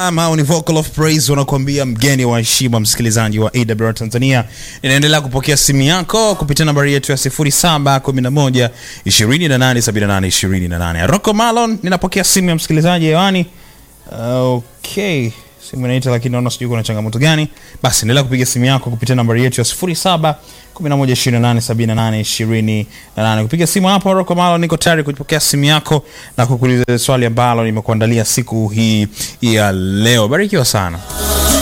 ama ni vocal of praise wanakuambia mgeni wa heshima msikilizaji wa AWR Tanzania inaendelea kupokea simu yako kupitia nambari yetu ya 0711 2878 28 Rocco Malon ninapokea simu ya msikilizaji hewani okay simu inaita lakini naona sijui kuna changamoto gani basi endelea kupiga simu yako kupitia nambari yetu ya 07 11287828 kupiga simu hapo Rocco Malon niko tayari kupokea simu yako na kukuuliza swali ambalo nimekuandalia siku hii ya leo barikiwa sana